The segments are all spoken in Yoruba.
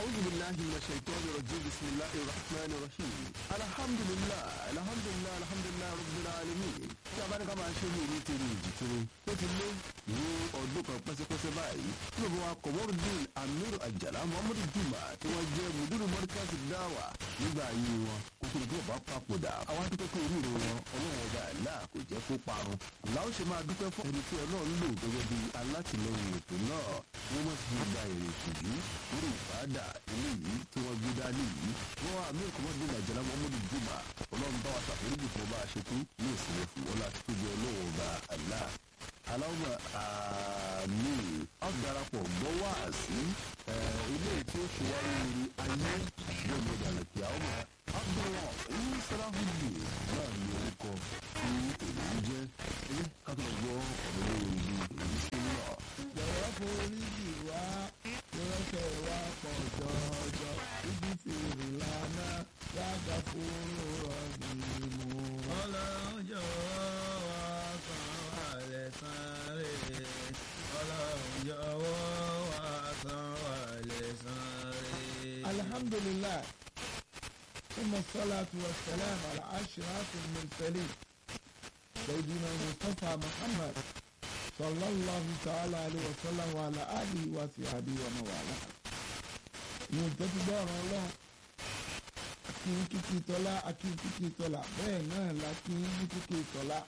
أعوذ بالله من الشيطان الرجيم بسم الله الرحمن الرحيم الحمد لله الحمد لله الحمد لله رب العالمين tí a bá ní ká máa ṣe ní ìlú tèrè ìjìtìrì ó ti lé ní ọdún kan pẹ́sẹ́pẹ́sẹ́ báyìí tí bàbá wa kọ̀mọ́rùdín amiru àjàlá muhammadu juma tí wọ́n jẹ́ mùdúrù mọ́ríkàsì dáwà nígbà ayé wọn kó tó ní kí bàbá papòdà àwọn adúpẹ́ pé oríire wọn ọlọ́run ọba àlá kò jẹ́ kó parun làwọn ṣe máa dúpẹ́ fún ẹni tí ọlọ́run lò gẹ́gẹ́ bí alátìlẹyìn ètò náà wọ́n mọ̀ sí gba èrè ìtìjú lórí ìbáàdà ilé yìí tí wọ́n gbé dání yìí wọ́n wá àmì ìkọ́mọ́dún àjàlá muhammadu juma ọlọ́run bá wa ṣàforíjì fún ọba àṣetú ní ìsinmi fún wọn láti tóbi ọlọ́run ọba àlá aláwọ̀ àmì ọ̀darapọ̀ gbọ́ wá sí ilé tí ó ṣe wáyé rí ayé yóò mú ìdàlẹ̀ kí àwọn ọmọ abdullah ẹ̀yìn sàràhùdì náà ní orúkọ tí èyí ń jẹ́ ilé kátó gbọ́ ọ̀dọ́ lórí èyí sí náà. jọ̀wọ́ forí jì wá lọ́sẹ̀ wá pọ̀ jọjọ ibi fèrè lánà yàgà fúru rọ̀bì mú. ọlọ́run jọ̀wọ́ wá san wá lẹ́san rere ọlọ́run jọ̀wọ́ wá san wá lẹ́san rere. alhamdulilah ثم الصلاة والسلام على أشرف المرسلين سيدنا مصطفى محمد صلى الله تعالى عليه وسلم وعلى آله وصحبه ومن والاه ينتهي دار الله akin kíkí tọ́lá akin kíkí tọ́lá bẹ́ẹ̀ náà la kín ní kíkí tọ́lá.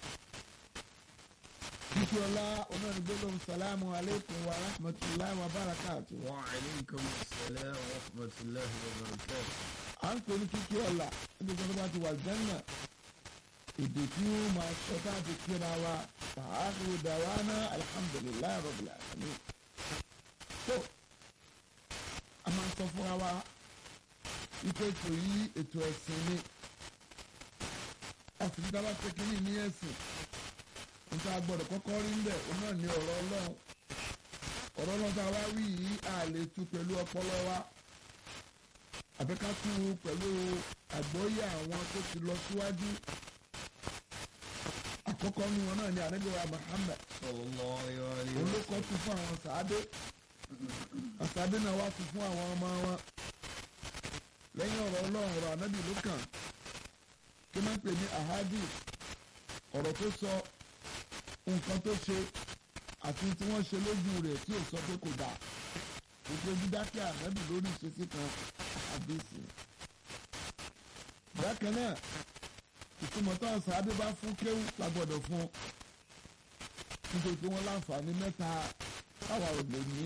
kíkí ọlá onánígbélóhùn sàlámù aleykum wa rahmatulahi wa barakatu. wa aleykum salaam wa rahmatulahi wa barakatuh. à ń pè ní kíkí ọlá níbi tí wọ́n bá ti wà jẹ́nà èdè tí wọ́n máa sọ táàbí kíra wa fàáhù dàwánà alhamdulilayi rabbil alamin. tó a máa sọ fúnra wa ike ètò yìí ètò ẹ̀sìn ni ọ̀sìn dábàá pé kínní ní ẹ̀sìn níta gbọ́dọ̀ kọ́kọ́ rí ń bẹ̀ òun náà ní ọ̀rọ̀ ọlọ́run ọ̀rọ̀ ọlọ́run tá a wá wí yìí a lè tú pẹ̀lú ọpọlọ wa àbí ká tú pẹ̀lú àgbọ́yé àwọn tó ti lọ síwájú àkọ́kọ́ nu wọn náà ní ànábìwá Muhammad sallallahu alayhi wa òun ló kọ́ tu fún àwọn sàádé àsàádé náà wá tu fún àwọn ọmọ wọn lẹ́yìn ọ̀rọ̀ ọlọ́run ọ̀rọ̀ ànábì ló kàn kí máa ń pè ní ahadi ọ̀rọ̀ tó sọ nǹkan tó ṣe àti tí wọ́n ṣe lójú rẹ̀ tí ò sọ pé kò dáa gbogbo dídákẹ́ ànábì lórí ìṣesí kan àdéhùn. bákan náà ìtumọ̀ táwọn sàábé bá fún kéwù la gbọ́dọ̀ fún nítorí pé wọ́n láǹfààní mẹ́ta táwa ò lè ní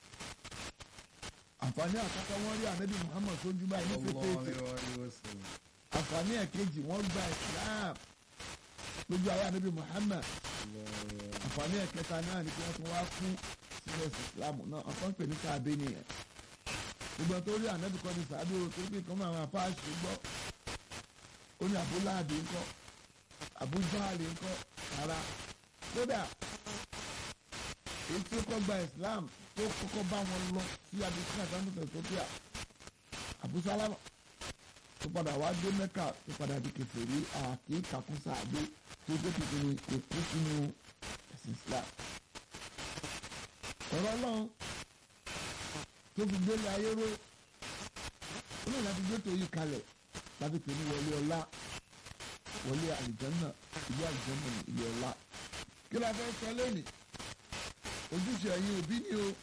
àǹfààní àkọ́kọ́ wọ́n rí ànábì Muhammad sójú báyìí ní sallallahu pépé alayhi wa sallam. àǹfààní ẹ̀kejì wọ́n gba Islam lójú ayé ànábì Muhammad àǹfààní ẹ̀kẹta náà ni kí wọ́n tún wá kú sílẹ̀ sí Islam náà ọ̀kan ń pè ní sàábé nìyẹn gbogbo tó rí ànábì kan ní sàábé o tó bí kan máa máa fáà ṣe gbọ́ ó ní abúláàdì ńkọ́ abújáàlì ńkọ́ rárá kódà èyí tí ó kọ́ gba Islam tó kọ́kọ́ bá wọn lọ sí abisina santos Ethiopia abusalama tó padà wá dé Mẹ́kà tó padà di kèfèrí àkè kàkún sàádé tó dé kìkìrì èkó sínú ẹ̀sìn Islam ọ̀rọ̀ Ọlọ́run tó fi gbélé ayé ró ó lè láti gbé tó yí kalẹ̀ láti pè ní wọlé ọlá wọlé àlìjánná ilé àlìjánná ní ilé ọlá kí la fẹ́ sọ lónìí ojúṣe ẹ̀yin òbí ni o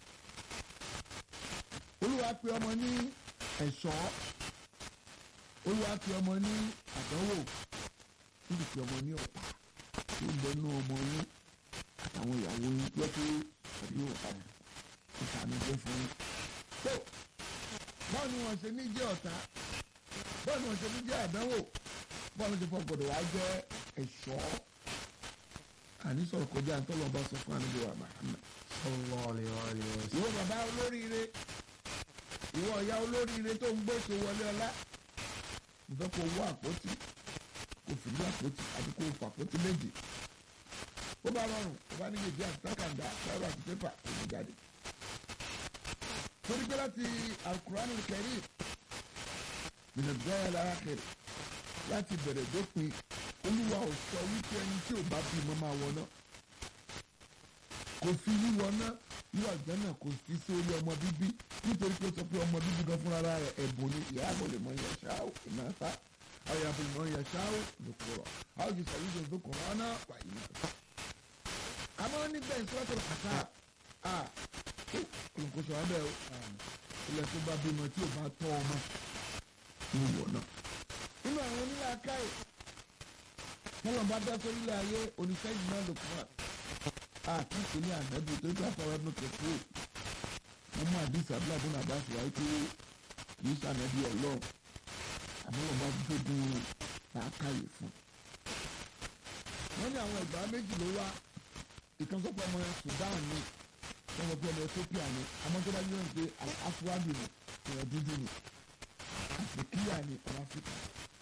olúwa pe ọmọ ní ẹ̀ṣọ́ olúwa pe ọmọ ní àdánwò níbi tí ọmọ ní ọ̀tá tó ń bẹ nú ọmọ yín àtàwọn ìyàwó yín jẹ́ pé ẹ̀rí ọ̀tá ìtànújẹ́ fún yín. tó báwo ni wọ́n ṣe ní jẹ́ ọ̀tá báwo ni wọ́n ṣe ní jẹ́ àdánwò báwo ni wọ́n ṣe fọ́ gbọ́dọ̀ wá jẹ́ ẹ̀ṣọ́ àní sọ̀rọ̀ kọjá ntọ́lọ́ba sọ fún àníbí wa Muhammad. sallallahu alayhi wa sallam. ìwọ bàbá olóríire ìwọ ọ̀yá olóríire tó ń gbé ètò wọlé ọlá mo fẹ́ kó wọ àpótí kó fi ní àpótí àti kó fà àpótí méjì ó bá rọrùn ó bá níbi ìdí àti tákàndá sáírò àti pépà kò ní jáde. torí pé láti alukur'an karim minadaya lára kẹrẹ láti bẹ̀rẹ̀ dópin olúwa ò sọ wípé ẹni tí ò bá bímọ máa wọ náà kò fi wíwọ náà irú àgbẹ̀ náà kò sí sórí ọmọ bíbí nítorí pé ó sọ pé ọmọ bíbí gan fúnra rẹ̀ ẹ̀bùn ni ìyá àbọ̀ lè mọ ìyá ṣáá ìnáta àwọn ìyá àbọ̀ lè mọ ìyá ṣáá lòkùrọ̀ àwọn jù sàyí jù lòkùrọ̀ ọ̀nà wà ìnáta. àmọ́ nígbà ìṣúwàtò kàtà à olùkóso abẹ́ o ilẹ̀ tó bá bímọ tí ò bá tọ́ ọmọ ní ìwọ náà. nínú àwọn onílé akáyè tọ́lọ̀ bá dá sórí ilé ayé oníṣẹ́yìn náà lòkùrọ̀ àti ìpínlẹ̀ ànábì tó gbà fọwọ́ ẹnu kẹfẹ́ wọn mú àdìsí abúlé abúlé àbáṣe wáyé pé kì í ṣànàbí ọlọ́ àbúrò bá gbógun làákàyè fún. wọ́n ní àwọn ìgbà méjì ló wá ìkan sọ pé ọmọ Sudan ni wọ́n sọ pé ọmọ Ethiopia ni àmọ́ tó bá yẹ pé afuwadi ni ìrọ̀ dúdú ni àfìkíyà ni ọmọ Áfíríkà.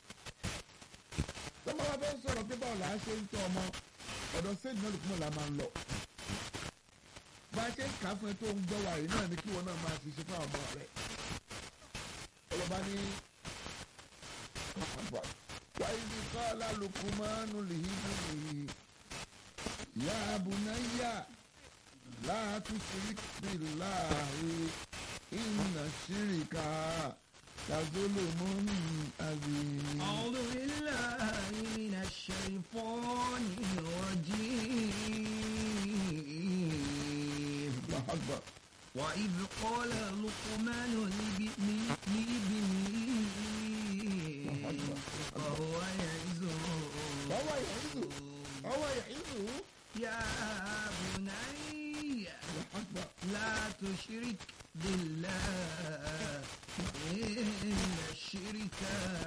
tọ́mọ wa fẹ́ sọ̀rọ̀ pé báwo là á ṣe ń tọ́ ọmọ ọ̀dọ̀ sẹ́yìn náà lùkúmọ̀ la máa ń lọ. bá a ṣe ń kà á fún ẹ tó ń gbọ́ wàyí náà ni kí wọn náà máa ṣiṣẹ́ fún àwọn ọmọ rẹ̀. ọlọ́ba ní wáyé ní kọ́lá lukumanu lìhídìí yá abunayya láàtú síríkì láàyè ìnà ṣíríkà tazolomun azim. أعوذ بالله من الشيطان الرجيم Allahu Akbar. وإذ قال لقمان لابنه وهو يعزه وهو يعظه وهو يعظه يا بني Allahu Akbar. لا تشرك بالله إن الشرك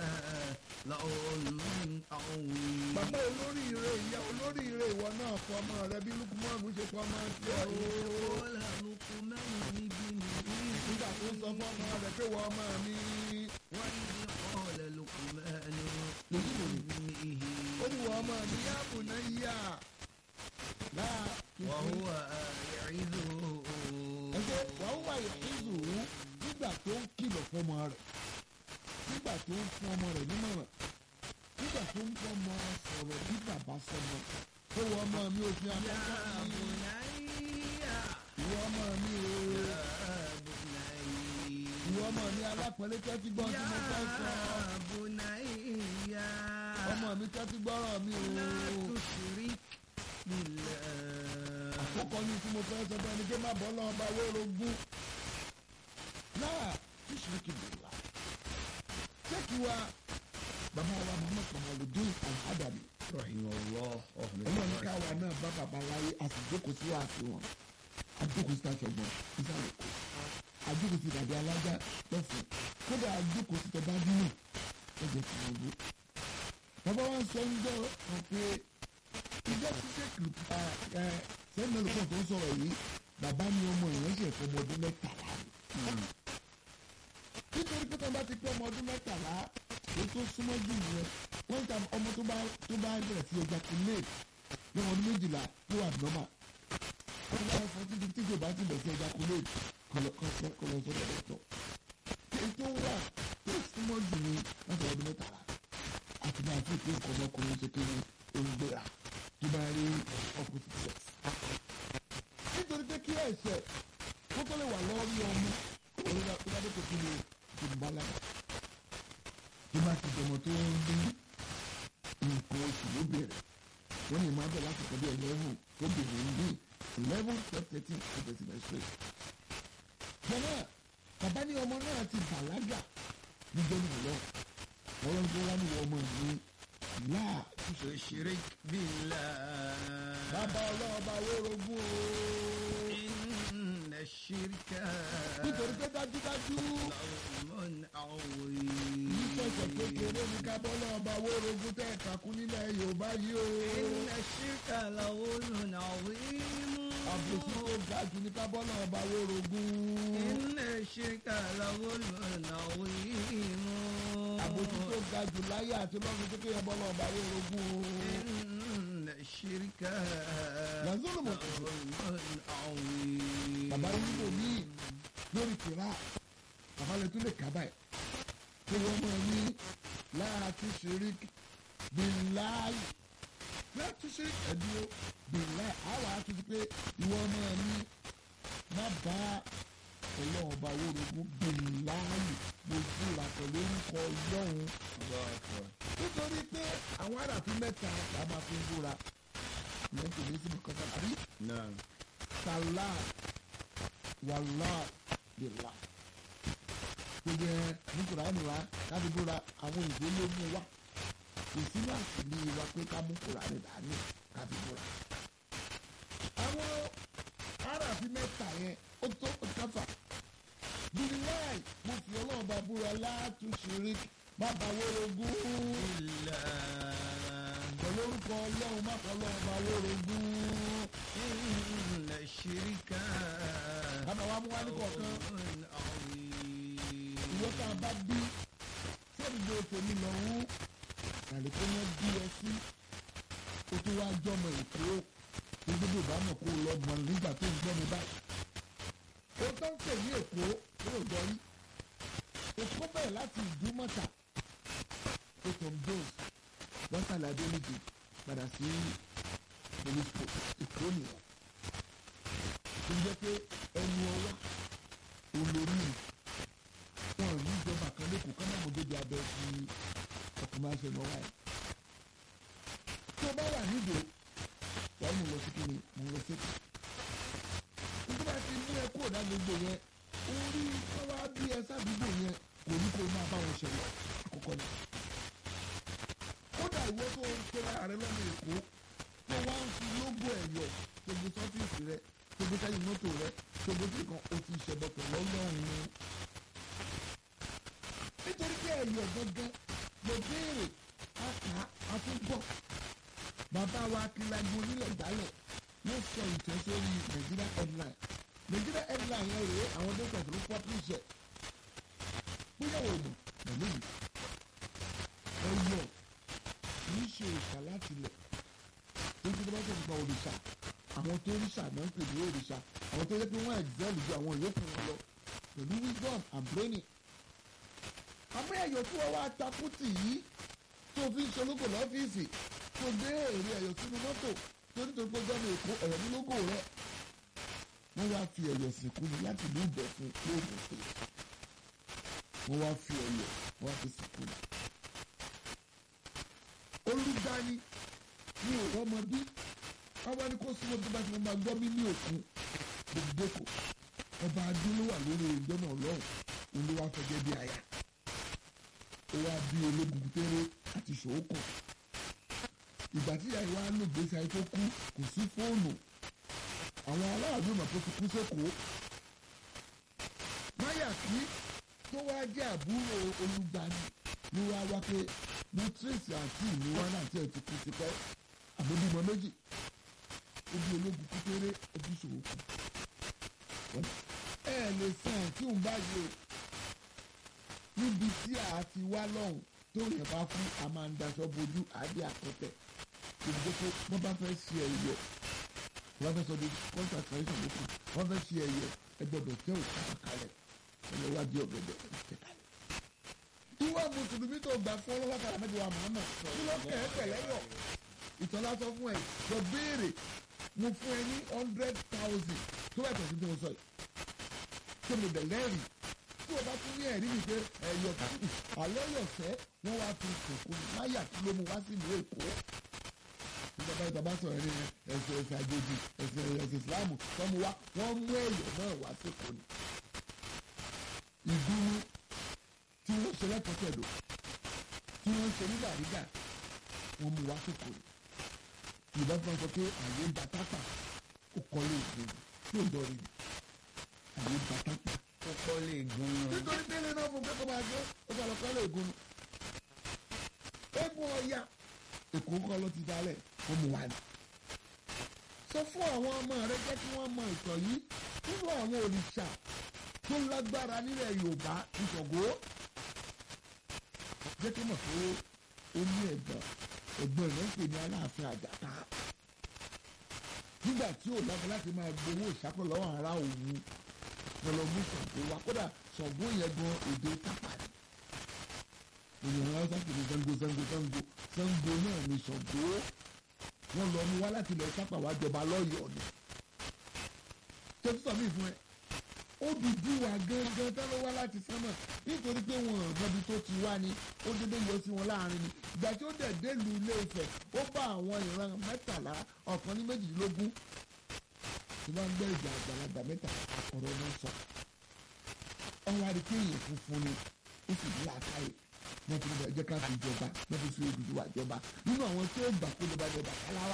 لظلم عظيم bàbá olóríire ìyá olóríire ìwọ náà fọ ọmọ rẹ bí lukumanu ṣe fọ ọmọ tiẹ̀ o. قال لقمان لابنه nígbà tó ń sọ fún ọmọ rẹ pé wọ́n ọmọ mi. وإذ قال لقمان لابنه ó ní wọ́n ọmọ mi yá bùnà yíyá. láà وهو يعظه ẹgbẹ́ wàá wà ìhìzù nígbà tó ń kìlọ̀ fọmọ rẹ̀ nígbà tó ń fún ọmọ rẹ̀ nímọ̀ràn nígbà tó ń fọmọ sọ̀rọ̀ bí bàbá sọmọ ó wọ ọmọ mi ò fi يا àkọ́kọ́ mi بني ìwọ ọmọ mi o يا بني ìwọ ọmọ mi alápẹ̀lẹ́ tẹ́tí gbọ́ tí mo fẹ́ sọ يا بني ọmọ mi tẹ́tí gbọ́rọ̀ mi o لا تشرك بالله àkókò ní tí mo fẹ́ sọ fún ẹni pé má bọ́ lọ́wọ́ bá wóró gún náà tushiriki billah ṣéèkì wa bàbá wa Muhammad Kamaluddin Al-Adabi رحمه الله ọlọ́run ká wa náà bá bàbá láyé a sì jókòó sí wàásù wọn a jókòó sí àṣọgbọ̀n ìsàlẹ̀ kò a jókòó sí dàbí alájà lọ́sùn kódà a jókòó sí tọ́ba dínú ẹ̀jẹ̀ Tinubu bàbá wa ń sọ ń jọ wọn pé ìjọ tí sẹ́kì sẹ́yìn mẹ́lòpọ̀ tó ń sọ̀rọ̀ yìí bàbá ni ọmọ ìránṣẹ́ fún ọmọ ọdún mẹ́tàlá ni nítorí pé tọ́ba ti pé ọmọ ọdún mẹ́tàlá èyí tó súnmọ́ jù nìyẹn wọ́n ta ọmọ tó bá tó bá bẹ̀rẹ̀ sí ẹja kúnlẹ̀ ní ọdún méjìlá tó wà nọ́mà wọ́n bá fọ́ títí tí kò bá ti bẹ̀rẹ̀ sí ẹja kúnlẹ̀ kọlọ kọlọ sọ́dọ̀ dọ̀tọ̀ èyí tó wà tó súnmọ́ jù ní láti ọdún mẹ́tàlá àti bá a ti pé nǹkan ọmọkùnrin ṣe kéré olùgbéra tó bá rí opposite sex. nítorí pé kí ẹ̀ṣẹ̀ kó tó lè wà lọ́rí ọmọ òun tó bá dé kò kí ni ìdìbàlágà tó bá ti dọmọ tó ń bí nǹkan oṣù ló bẹ̀rẹ̀ wọ́n lè máa bẹ̀ láti kọ́ bí eleven tó bẹ̀rẹ̀ ń bí eleven twelve thirteen tó bẹ̀rẹ̀ sí bẹ̀rẹ̀ straight. jọ̀wọ́ bàbá ní ọmọ náà ti bàlágà níjọ́ náà lọ wọ́n lọ́n tó wá ní ọmọ mi láà تشرك بالله bàbá ọlọ́ọ̀bá wórogún o إن الشرك nítorí pé dájúdájú لظلم عظيم ìṣẹ̀ṣẹ̀ kékeré ní kábọ́ ọlọ́ọ̀bá wórogún tẹ̀ kakún nílẹ̀ Yorùbá yìí o. إن الشرك لظلم عظيم àbòsí tó ga jù ní kábọ́lá ọba wórogún. إن الشرك لظلم عظيم àbòsí tó ga jù láyé àti lọ́run tó kéèyàn bọ́lá ọba wórogún. إن الشرك لظلم لظلم عظيم bàbá yíbo míì lórí tìrá bàbá lè tún lè kábà ẹ̀. tí wọ́n mọ̀ ní láti ṣerí bíláì láti ṣe ẹ̀dúró bíláì àwọn àtúntí pé ìwọ ọmọ mi má bá ọlọ́run ọba wórogún bìláàyè mo búra pẹ̀lú orúkọ ọlọ́run nítorí pé àwọn aráàfin mẹ́ta la máa fi ń búra ìyẹn kò ní síbi kankan àbí Naam. sàlá wàlá bìlà gbogbo ẹ ní kùránì wa láti búra àwọn ìwé ló mú wa kò sínú àṣìlè wa pé ká mú kùránì dání ká fi búra àwọn aráàfin mẹ́ta yẹn ó tó ó káfà bíláì mo fi ọlọ́run bá búra látúnṣe má bá wórogún Illa pẹ̀lú orúkọ ọlọ́run má kọ́ ọlọ́run bá wórogún inna shirka bàbá wa mú wá ní kọ̀ọ̀kan qawlun azim. ìwọ tá a bá bí sẹ́dúgbò tèmi lọ́hún àlékún náà bí ẹ sí o tó wá jọmọ èkó o gbogbo ìbámu kó o lọ mọ nígbà tó ń gbọ́ mi báyìí o tó ń pè ní èkó ó ò jọrí èkó bẹ̀rẹ̀ láti ìdúmọ̀tà o tó ń dóòs lọ́sàlẹ̀ adélèdè padà sí police post èkó nìyẹn ó jẹ́ pé ẹnu ọwá olórí rẹ̀ wọn ò ní ìjọba kan lẹ́kọ̀ọ́ kán náà mo débi abẹ́ fi ọkùnrin máa ń ṣe lọ wáyé. tí o bá wà nídò wàá mú lọ sí kíni mú lọ sí kíni. nígbà bá ti mú ẹ kúrò dá gbogbo yẹn orí ọwọ́ bí ẹ sádùúgbò yẹn kò ní kó máa bá wọn ṣẹlẹ̀ àkọ́kọ́ ni. kódà ìwọ tó ń pera rẹ lọ́nà èkó tó wá ń fi lógò ẹ̀yọ̀ gbogbo sọ́fíìsì rẹ gbogbo sẹ́yìn mọ́tò rẹ gbogbo tí kan o ti ṣẹ̀bọ̀tọ̀ lọ́lọ́run nítorí pé ẹ̀yọ̀ gangan ló béèrè àká àtúbọ̀ bàbá wa akílagbó onílẹ̀ ìdálẹ̀ ló sọ ìtẹ́ sórí Nigeria headline Nigeria headline yẹn rèé àwọn dókítà tó publish ẹ̀ pínlẹ̀ ògùn pẹ̀lú yìí ẹ̀yọ̀ kìí ṣe òòṣà láti lẹ̀ lójú tó bá tẹ̀ nípa òrìṣà àwọn tó ríṣà náà ń pè ní òrìṣà àwọn tó yẹ pé wọ́n excel ju àwọn ìyókù wọn lọ pẹ̀lú wisdom and training àmọ́ ẹ̀yọ̀ tí wọ́n wá takùtì yìí tó fi ń ṣológo lọ́fíìsì tó gbé èrè ẹ̀yọ̀ sínú mọ́tò tó nítorí pé gbọ́dọ̀ èkó ẹ̀yọ̀ ní lógò rẹ̀ wọ́n wá fi ẹ̀yọ̀ sìnkú ni láti ìlú ìbẹ̀fún lóògùn pé wọ́n wá fi ẹ̀yọ̀ wọ́n wá fi sìnkú ni. olùdarí ní òwò ọmọ bí wọ́n wá ní kó súnmọ́ tó bá ti wọ́n máa gbọ́ mí ní òkun gbogbo kò ọba adé ló wà lórí ìjọ náà lọ́hùn òun ló wá fẹjẹ́ bí aya ó wá bí ológun tẹ́rẹ́ àti ṣòókò ìgbà tí ìyá ìwà ló gbèsè ayé tó kú kò sí fóònù àwọn aláàbò mà tó ti kú sẹ́kọ̀ọ́ máyàkí tó wá jẹ́ àbúrò olùgbani ló wá wá pé mo tírèsì àǹtí mi wá náà tí ẹ ti kú sí pẹ́ àbójúmọ́ méjì ó bí ológun kú tẹ́rẹ́ ó bí ṣòókò ẹ lè san àǹtí òun báyìí o níbi tí a ti wá lọ́hùn tó yẹn bá fún a máa ń daṣọ bojú àdé àkọtẹ̀ ìdíje pé wọ́n bá fẹ́ ṣe ẹ̀yẹ wọ́n fẹ́ sọ di contract tradition lókun wọ́n fẹ́ ṣe ẹ̀yẹ ẹgbẹ́dọ̀ tẹ́ ò kàkà kalẹ̀ ẹ̀yẹ wá di ọ̀gẹ̀dẹ̀ tẹ̀ kalẹ̀. ìwọ mùsùlùmí tó gbà fún ọlọ́wọ́ kára mẹ́jọ wa Muhammad kí ló kẹ́ ẹ pẹ̀lẹ́ yọ ìtọ́lá sọ fún ẹ lọ béèrè mo fún ẹ ní hundred thousand tó bá tẹ̀sí tó ń sọ yìí tó mo dẹ̀ lẹ́rìí tí o bá tún ní ẹ̀rí mi pé ẹ̀yọ̀ àlọ́ yọ̀sẹ́ wọ́n wá fi sòkò máyà kí ló mu wá sí ìlú èkó. ìjọba ìjọba sọ̀rọ̀ ní ẹ̀sìn ẹ̀sìn àjèjì ẹ̀sìn ẹ̀sìn ìsìláàmù tó mu wá wọ́n mú ẹ̀yọ̀ náà wá sèkó ni. ìdúró tí wọ́n ṣe lẹ́kọ̀ọ́tẹ̀dọ̀ tí wọ́n ṣe nígbàdígbà wọ́n mú wá sèkó ni. ìbá fún ọ sọ pé àyè ń batápà ó kọ́ lé ìgbìmọ̀ tí ò dọ̀rí àyè ń batápà kókó lè gun un. nítorí délé náà fún kẹ́kọ̀ọ́ máa gbé ó sọ lọ́kọ́ lè gun egun ọ̀ya èkó kọ́ ló ti dálẹ̀ ó mú wa ni. sọ fún àwọn ọmọ rẹ jẹ́ kí wọ́n mọ ìtàn yìí nínú àwọn òrìṣà tó lágbára nílẹ̀ Yorùbá ìṣọ̀gbó jẹ́ kí mọ̀ pé ó ní ẹ̀gbọ́n ẹ̀gbọ́n rẹ̀ ń pè ní Aláàfin Àjàká nígbà tí ò lágbá láti máa gbowó ìṣàkó lọ́wọ́ ara òun wọn lọ mú Ṣàngó wa kódà Ṣàngó yẹn gan èdè tápà ni ènìyàn wọn sáà kìíní Ṣàngó Ṣàngó Ṣàngó Ṣàngó náà ni Ṣàngó wọn lọ mú wá láti ilẹ̀ tápà wá jọba lọ́yọ̀ọ́ ni tẹ́tí sọ mí fún ẹ Odùduwà gangan tán ló wá láti sánmọ̀ nítorí pé wọn mọbi tó ti wá ni ó dédé yọ sí wọn láàrin ni ìgbà tí ó dẹ̀ délùú Ilé Ifẹ̀ ó bá àwọn ìran mẹ́tàlá ọ̀kan ní méjìdínlógún tí wọ́n ń gbé ìjà àgbàlagbà mẹ́ta ọ̀rọ̀ náà sọ ọwọ́ àdìpé èèyàn funfun ni ó sì ní làákàyè wọ́n ti ní ẹjẹ́ ká fi jọba wọ́n fi fi Odùduwà jọba nínú àwọn tí ó gbà kó ló bá jọba káláwà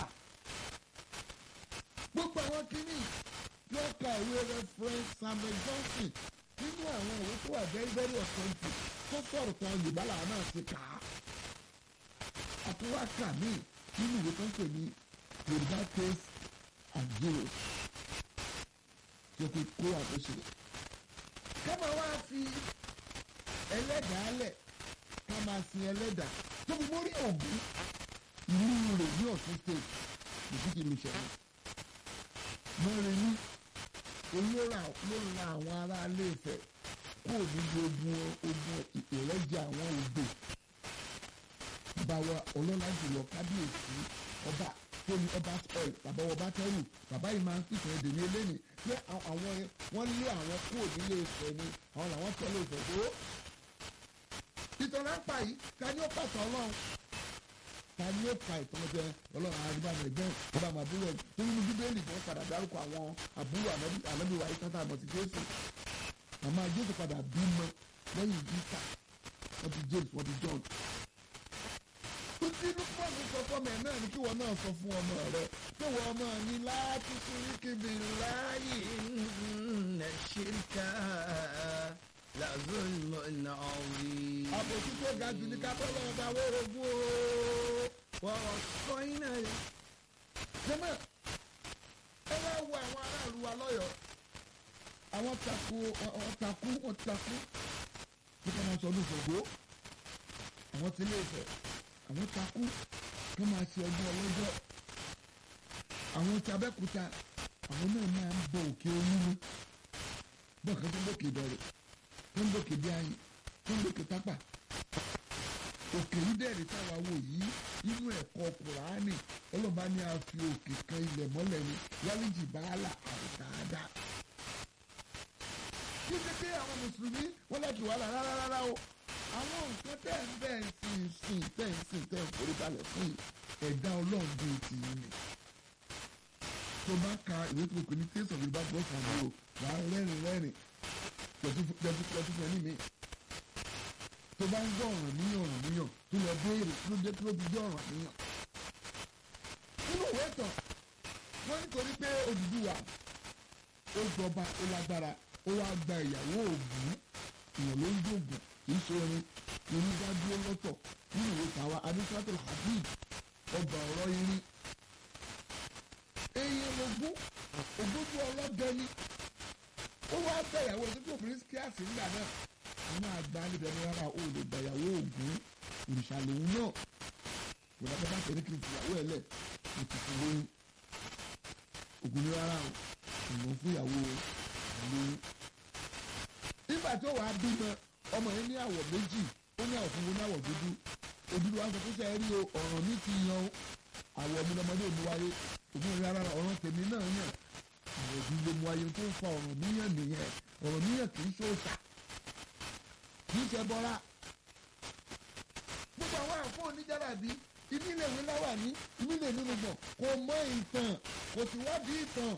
gbogbo àwọn kìíní yóò ka ìwé reference Samuel Johnson nínú àwọn ìwé tó wà very very authentic tó sọ̀rọ̀ kan Yorùbá làwọn náà ti kà á àtúwákà míì nínú ìwé tó ń pè ní Yorùbá case and heroes tí o fi kó àtúnṣe ká máa wá fi ẹlẹ́dàá lẹ̀ ká máa sin ẹlẹ́dàá tó fi mórí Ògún ìlú rẹ̀ ní Ọ̀ṣun state lòdì kí ló ṣẹlẹ̀ mọ́rin ní olóra ló ra àwọn ará ilé Ifẹ̀ kó níbi ogun ogun ìrẹ́jẹ àwọn ògbè báwa ọlọ́lá jùlọ kábíyèsí ọba tó ní ọba spoil bàbá ọba tẹ́rù bàbá yìí máa ń pìtàn èdè ní eléyìí pé àwọn wọ́n lé àwọn kúrò nílé Ifẹ̀ ni àwọn làwọn tẹ́lẹ̀ Ifẹ̀ tó. ìtàn lápá yìí ta ni ó pàtó ọlọ́run ta ni ó pa ìtàn ọjọ́ ọlọ́run àdìbàmọ̀ ẹ̀gbọ́n ọba àbúrò ẹ̀ tó nínú bíbélì kan padà dárúkọ àwọn àbúrò ànábì wa yìí kátà àmọ̀ sí Jésù àmọ́ Jésù padà bímọ lẹ́yìn Easter wọ́n ti James wọ́n ti John tí lukman sọ fọmọ ẹ náà ni kí wọn náà sọ fún ọmọ rẹ pé wọn ọmọ ní láti sórí kébì láàyè. inna shirka la zulmun azim. àbòsí tó ga jù ní kábọ́ lọ́wọ́ bá wórogún o. wa wassayna jẹ́mọ̀ ẹ wá wo àwọn aráàlú wa lọ́yọ̀ọ́ àwọn takú wọn takú wọn takú nípa máa sọ ọdún ìfọ̀gbó àwọn tí ilé Ifẹ̀ àwọn takú kí wọ́n máa ṣe ọdún ọlọ́jọ́ àwọn tí Abẹ́òkúta àwọn náà máa ń bọ òkè olúmi bọ́ọ̀ kan tó ń bòkè dọ̀rẹ̀ tó ń bòkè bí ayé tó ń bòkè tápà òkè yìí dẹ̀rẹ̀ táwa wò yìí inú ẹ̀kọ́ Kùránì ọlọ́ba ní a fi òkè kan ilẹ̀ mọ́lẹ̀ ni wálíjì bàálà àwòtáadá kí ṣe pé àwọn mùsùlùmí wọ́n láti wàhálà rárá rárá o àwọn nǹkan tẹ̀ ń bẹ̀ ń sìn sìn tẹ̀ ń sìn tẹ̀ ń forí balẹ̀ fún yìí ẹ̀dá ọlọ́run bíi ti yín ni. tó bá ka ìwé tó kù ní taste of Yorùbá gbọ́ fún mi o wà á rẹ́rìn rẹ́rìn pẹ̀tù fún ẹni mi. tó bá ń gbọ́ ọ̀ràn níyàn ọ̀ràn níyàn tó lọ béèrè kí ló dé kí ló fi jẹ́ ọ̀ràn níyàn. nínú ìwé ìtàn wọ́n nítorí pé Odùduwà ó jọba ó lágbára ó wá gba ìyàwó Ògún ìyàn ló ń dògùn kìí ṣe orin orin bá dúró lọ́tọ̀ nínú ìwé tàwa adéṣàtò habib ọgbà ọ̀rọ̀ irin. èèyàn ogún ogójú ọlọ́dẹ ni ó wá bẹ̀yàwó tó kí obìnrin kíáàsì ńgbà náà àwọn àgbà níbẹ̀ ní rárá o lè gbàyàwó ògún òrìṣà lòun náà kò dábàá bá tẹ̀lé kí n fìyàwó ẹ̀ lẹ̀ mo ti fi lóyún ògún ní rárá o ìwọ̀n fún ìyàwó lóyún. nígbà tó wàá bímọ ọmọ yẹn ní àwọ̀ méjì ó ní àwọ̀ funfun ní àwọ̀ dúdú òdúdú wa sọ pé sẹ́ẹ̀ rí o ọ̀ràn mi ti yan o àwọ̀ mi lọmọdé ò mú wáyé ògùn ìrìn ara ọ̀ràn tèmi náà yàn àwọ̀ bí ló mú wáyé tó ń fa ọ̀ràn níyàn nìyẹn ọ̀ràn níyàn kì í ṣòṣà kì í ṣe bọ́lá gbogbo àwọn àfọ oníjàlábí ibi ilé ìwé láwà ní ibi ilé nínú gbọ̀n kò mọ ìtàn kò sì wádìí ìtàn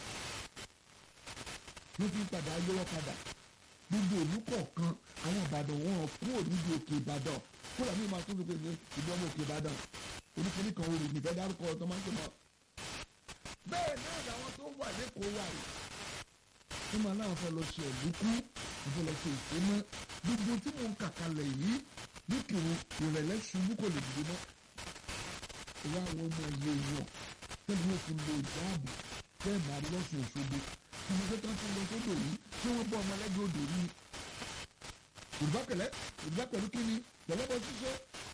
ló fi padà yọwọ́ padà gbogbo òlú kọ̀ọ̀kan àwọn ìbàdàn wọn kúrò níbi òkè ìbàdàn kúrò ní ìmọ̀ àtúntò pé ìlú ọmọ òkè ìbàdàn oníkìní kan olè nìfẹ́ dárúkọ ọ̀tọ́ máa ń tó mọ́. bẹ́ẹ̀ náà làwọn tó wà lẹ́kọ̀ọ́ wà yìí wọ́n máa láwọn fẹ́ lọ ṣe ẹ̀dúkú wọ́n fẹ́ lọ ṣe ìsémọ́ gbogbo tí mò ń kàkalẹ̀ yìí níkìrun ìrẹ̀lẹ̀ ṣubú kò lè dìde mọ́. ìwà àwọn ọmọ ilé wọn tẹ́lẹ̀ wọ́n fi lo ìdáàbò tẹ́ẹ̀ máa lọ́sùn òṣogbo ìmọ̀tò tó ń fi lọ sódò yìí tí wọ́n bọ́ ọmọ ẹlẹ́gbẹ́ odò rí ni. Yorùbá pẹ̀lẹ́ Yorùbá pẹ̀lú kí ni pẹ̀lẹ́bọ ṣíṣe.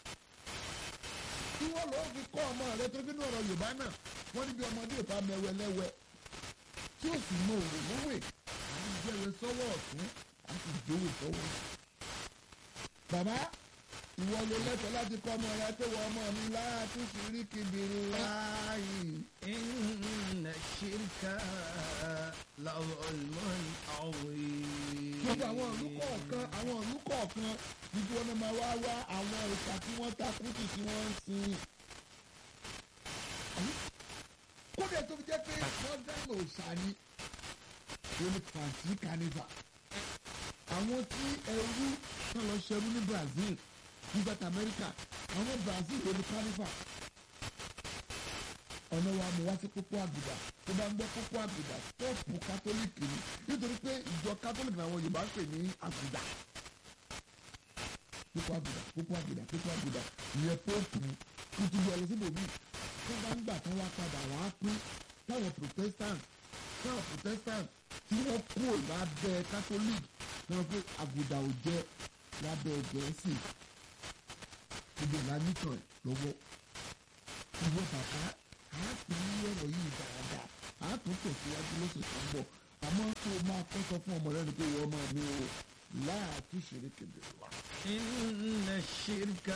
tí wọ́n lọ́ọ́ fi kọ́ ọmọ rẹ tó nínú ọ̀rọ̀ Yorùbá náà wọ́n níbi ọmọdé ìfà mẹ́wẹ́ lẹ́wẹ́ tí ó sì mọ òwò lówè àti ìjẹwé sọ́wọ́ ọ̀tún àti ìjòwè sọ́wọ́. bàbá ìwọ ló lẹ́tọ̀ọ́ láti kọ́ ọmọ rẹ pé wọ́n ọmọ mi láti ṣírí kìbìrì láàyè. إن الشرك لظلم عظيم gbogbo àwọn ìlú kọ̀ọ̀kan àwọn ìlú kọ̀ọ̀kan níbi wọn máa wá wá àwọn ìta tí wọ́n takú sí tí wọ́n ń sin. kódà tó fi jẹ́ pé wọ́n dáná òòṣà ni wọ́n ní pàǹtí carnival. àwọn tí ẹrú náà lọ ṣẹrú ní Brazil nígbà tí Amẹ́ríkà àwọn Brazil ló ní carnival. ọ̀nà wa mo wá sí pópó àgùdà tó bá ń gbọ́ pópó àgùdà tóòpù kátólíìkì ni nítorí pé ìjọ kátólíìkì làwọn Yorùbá ń pè ní àgùdà pópó àgùdà pópó àgùdà pópó àgùdà ìyẹn póòpù nítorí ẹ lọ síbòmí tó bá ń gbà tán wá padà wá pín táwọn protestant táwọn protestant tí wọ́n kúrò lábẹ́ catholic náà pé àgùdà ò jẹ́ lábẹ́ gẹ̀ẹ́sì gbogbo ìlànà ìtàn lọ́wọ́ ìwọ bàbá a pè ní ọ̀rọ̀ yìí dáadáa a tún tẹ̀síwájú lóṣù tó ń bọ̀ àmọ́ tó o máa kọ́ sọ fún ọmọ rẹ ni pé ìwọ ọmọ mi o láàtú ṣeré kébèrè wa. إن الشرك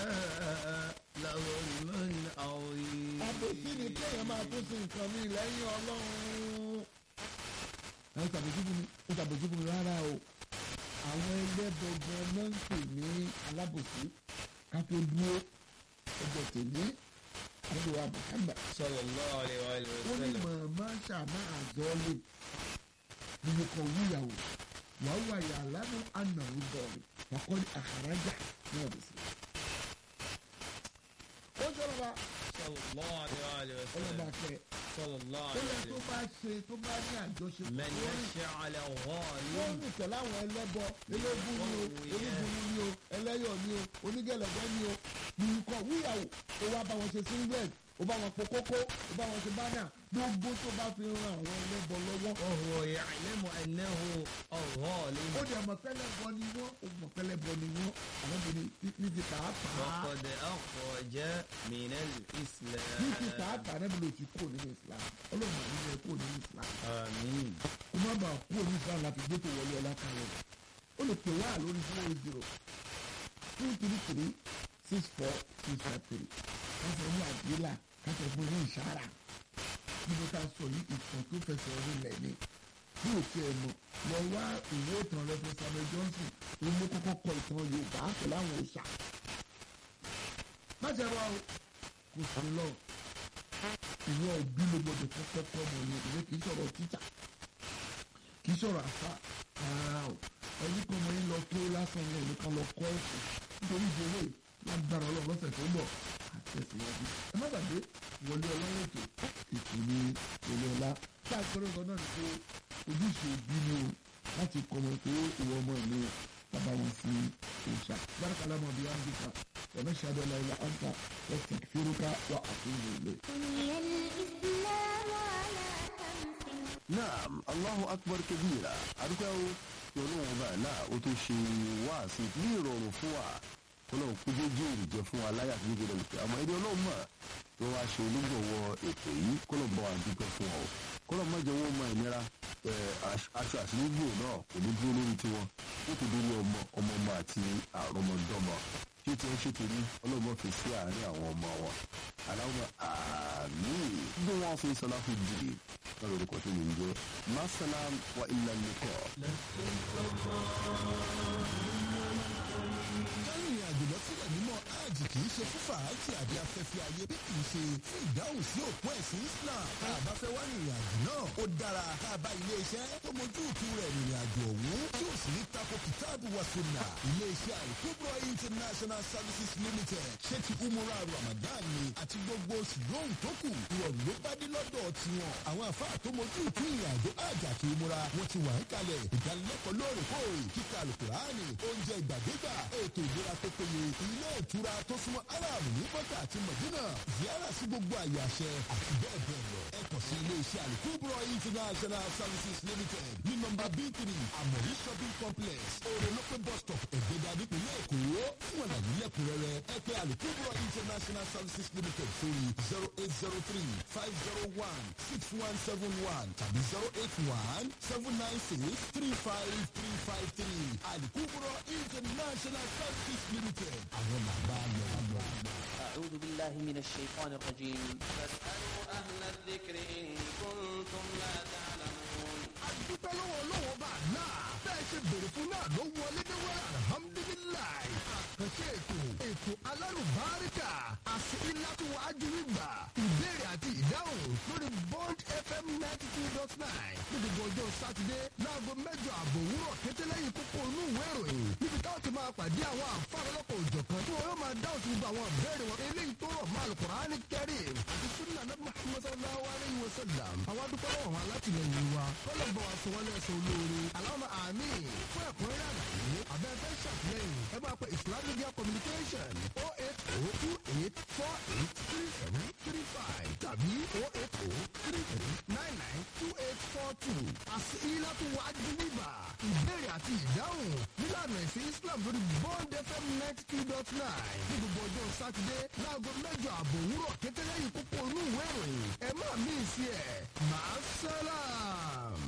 لظلم عظيم àbòsí ni kéèyàn máa tún sí nǹkan mi lẹ́yìn ọlọ́run. ẹ ṣàbòsí fún mi ẹ ṣàbòsí fún mi rárá o àwọn ẹlẹ́bọ̀gbọ̀n náà ń pè ní alábòsí ká tó dúró ọjọ́ tèmi àdúrà Muhammad صلى الله عليه وآله ó ní وسلم màmá ṣàmà àzọ́lé nínú kan wíyàwó wàá wà yà lánàá ànàwó bọ̀ọ̀lù wàkọ́ ní àhàrájà ní ọ̀dọ̀ sí. ó sọ̀rọ̀ bá صلى الله عليه وآله ọlọ́ba وسلم kẹ́ صلى الله ó عليه yẹ tó وسلم bá ṣe tó bá ní àjọṣepọ̀ من lórí يشعل wọ́n غالب rìn pẹ̀lú àwọn ẹlẹ́bọ eléégún ni o onígunni ni o ẹlẹ́yọ̀ ni o onígẹ̀lẹ̀gbẹ́ ni o nǹkan wíyàwó ó wá bá wọn ṣe singlet ó bá wọn po kókó ó bá wọn ṣe bánà gbogbo tó bá fi ran àwọn ẹlẹ́bọ lọ́wọ́ وهو يعلم أنه الظالم ó dẹ̀ mọ̀ pẹ́lẹ́bọ ni wọ́n ó mọ̀ pẹ́lẹ́bọ ni wọ́n àwọn obìnrin ní ti pàápàá وقد أخرج من الإسلام ní ti pàápàá náà bí lo ti kúrò nínú Islam ọlọ́run àti ilé kúrò nínú Islam آمين kó má bàa kúrò ní Islam láti gbé tó wọlé ọlá kan rẹ̀ ó lè pè wá lórí zero zero two three three six four two five three káṣọ ní àdílà káṣọ fún ní ìṣára níbi ká sọ yìí ìtàn tó fẹsẹ̀ rinlẹ̀ ni bí o tiẹ̀ mọ̀ lọ wá ìwé ìtàn rẹ fún Samuel Johnson òun ló kọ́kọ́ kọ ìtàn Yorùbá pẹ̀lú àwọn òòṣà má jẹ́ wá o kò sí lọ ìwọ òbí ló gbọdọ̀ kọ́kọ́ kọ́ ọmọ yẹn ìwé kì í sọ̀rọ̀ títà kì í sọ̀rọ̀ àfa rárá o ẹni kan ọmọ yẹn lọ tó lásán wọn nìkan lọ kọ́ ẹ̀sìn nítorí ìdílé lágbára ọlọ́run lọ́sẹ̀ tó ń bọ̀ àtẹ̀síwájú ẹ má gbàgbé wọlé ọlọ́run ètò ètò ní wọlé ọlá tí a gbọ́dọ̀ sọ náà ni pé ojúṣe òbí ni o láti kọ́ ọmọ pé ìwọ ọmọ mi bàbá wọn sí òòṣà bárakàlà mọ̀ bí wọ́n ń dìkan ọ̀nà ṣàdọ̀ láìla àǹtà wọ́n ti fírúkà wà àtúnyẹ̀ ilé. بني الإسلام على خمس naam allahu akbar kabira adúgbò ọlọ́run ọba náà ó tó ṣe wáàsí ní ìrọ̀rùn fún wa kọ́lọ́run kó jẹ́jẹ́ òrìjẹ́ fún wa láyà tó gbọdọ̀ lùkẹ́ àmọ́ ẹni ọlọ́run mọ̀ tó wá ṣe olúgbọ̀wọ́ ètò yìí kọ́lọ́run bá wa dúpẹ́ fún wa o kọ́lọ́run má jẹ́ wọ́n mọ ìnira ẹ, aṣ- aṣọ àṣírígbò náà kò ní dúró lórí tiwọn ó ti dúró ọmọ ọmọ ọmọ àti àrọmọdọ́mọ ṣé tí wọ́n ṣe tèmi ọlọ́run mọ̀ fi sí àárín àwọn ọmọ wọn aláwọ̀ àmì bí wọ́n fi sọlá fún jìrì lọ́rọ̀ orúkọ tó yìí ń jẹ́ masalam wa ilà nìkọ́. kárìnrìn àjò lọ sílẹ̀ mímọ́ hajj kì í ṣe fún fàájì àbí afẹ́fẹ́ ayé bí kì í ṣe fún ìdáhùn sí òpó ẹ̀sìn Islam tá a bá fẹ́ wá rìnrìn àjò náà ó dára tá a bá ilé iṣẹ́ tó mojú ìtú rẹ̀ rìnrìn àjò ọ̀hún tí ó sì ní tako kìtáàbù wa sunna ilé iṣẹ́ àìkúbọ̀ international services limited ṣé ti umura ramadan ni àti gbogbo oṣù lóhùn tó kù ìrọ̀rùn ló bá dé lọ́dọ̀ tiwọn àwọn àfáà tó mojú ìtú ìrìn àjò hajj àti umura wọn ti wà ń kalẹ̀ ìdánilẹ́kọ̀ọ́ lóòrèkóòrè kíkà alukurani oúnjẹ ìgbàdégbà ètò ìlera tó péye ilé ìtura tó súnmọ́ aram ní bọ́tà àti mọ̀dínà ziyara sí gbogbo àyè àṣẹ àti bẹ́ẹ̀ bẹ́ẹ̀ lọ. ẹ kàn sí ilé iṣẹ́ alikubro international services limited ní nọ́mbà b three amori shopping complex orolope bus stop ẹ̀gbẹ́dà nípìnlẹ̀ èkó fún àlàyé lẹ́kọ̀ọ́ lẹ́kùnrẹ́rẹ́ ẹ pé alukubro international services limited sórí zero eight zero three five zero one six one seven one tàbí zero eight one seven nine six three five three five three alukubro international services limited àwọn làbá lọ. أعوذ بالله من الشيطان الرجيم فاسألوا أهل الذكر إن كنتم لا تعلمون adúpẹ́ lọ́wọ́ lọ́wọ́ bá a náà bẹ́ẹ̀ ṣe bèrè fún náà ló wọlé ní wẹ́rẹ́ alhamdulilayi àkànṣe ètò ètò alárùbáríkà àti ìlàtúwọ̀ ajúwìgbà ìbéèrè àti ìdáhùn lórí bond fm ninety two dot nine ní gbogbo ọjọ́ sátidé láago mẹ́jọ àbọ̀ òwúrọ̀ kété lẹ́yìn kókó inú ìwé ìròyìn níbi táwọn ti máa pàdé àwọn àǹfààní ọlọ́kọ̀ òjọ̀kan tí wọn yóò máa dáhùn sí gbogbo àwọn ìbéèrè wọn eléyìí tó rọ̀ máa alukur'ani kẹrin àti sunna nabi muhammad sallallahu alayhi wa sallam àwọn adúpẹ́ lọ́wọ́ wọn alátìlẹyìn wa kọ́lọ̀ bọ̀ wá sọ wọlé ẹsẹ̀ olóore aláwọ̀ àmì fún ẹ̀kúnrẹ́rẹ́ àlàyé abẹ́fẹ́ ṣàtìlẹ́yìn ẹ máa pe islam media communication o eight o two eight four eight three seven three five tàbí o eight o three three nine nine two eight four two àti ilátú wájú níbà ìbéèrè àti ìdáhùn nílànà ìsìn islam lórí bond fm ninety two dot nine ní gbogbo ọjọ́ sátidé láago mẹ́jọ àbọ̀ òwúrọ̀ kété lẹ́yìn kókó inú ìwé ìròyìn ẹ má mí sí ẹ̀ máa sálàm.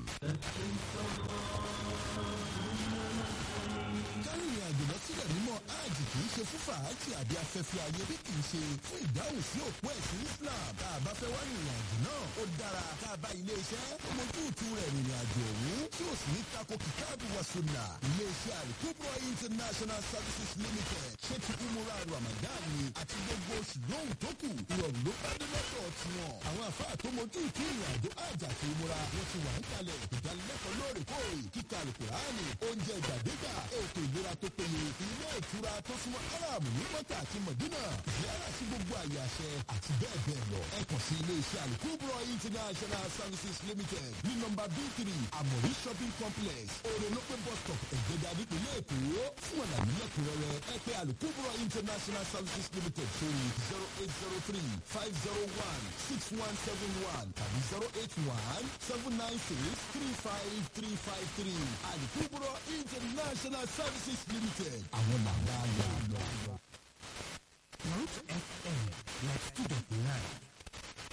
kárìnrìn àjò lọ sílẹ̀ mímọ́ hajj kì í ṣe fún fàájì àbí afẹ́fẹ́ ayé bí kì í ṣe fún ìdáhùn sí òpó ẹ̀sìn islam tá a bá fẹ́ wá rìnrìn àjò náà ó dára tá a bá ilé iṣẹ́ tó mojú ìtú rẹ̀ rìnrìn àjò ọ̀hún tí ó sì ní tako kìtáàbù wa sunna ilé iṣẹ́ àlùkùbọ̀ international services limited ṣé ti umura ramadan ni àti gbogbo oṣù lóhùn tó kù ìrọ̀rùn ló bá dé lọ́dọ̀ tiwọn àwọn àfáà tó mojú ìtú ìrìn àjò hajj àti umura wọ́n ti wà ń kalẹ̀ ìdánilẹ́kọ̀ọ́ lóòrèkóòrè kíkà àlùkùránì oúnjẹ ìgbàdégbà ètò ìlera tó péye ilé ìtura tó súnmọ́ arab ní mọ́tà àti mọ̀dínà yàrá sí gbogbo àyè àṣẹ àti bẹ́ẹ̀ bẹ́ẹ̀ lọ. ẹ kàn sí ilé iṣẹ́ alukubro international services limited ní nọmba b three amori shopping complex orelope bus stop ẹ̀gbẹ́dà nípìnlẹ̀ èkó fún àlàyé lẹ́kùnrẹ́rẹ́ ẹ pé alukubro international services limited sórí zero eight zero three five zero one six one seven one tàbí zero eight one seven nine six three five three five three alukubro international services limited àwọn làwọn àgbà. Root FM, like 2.9.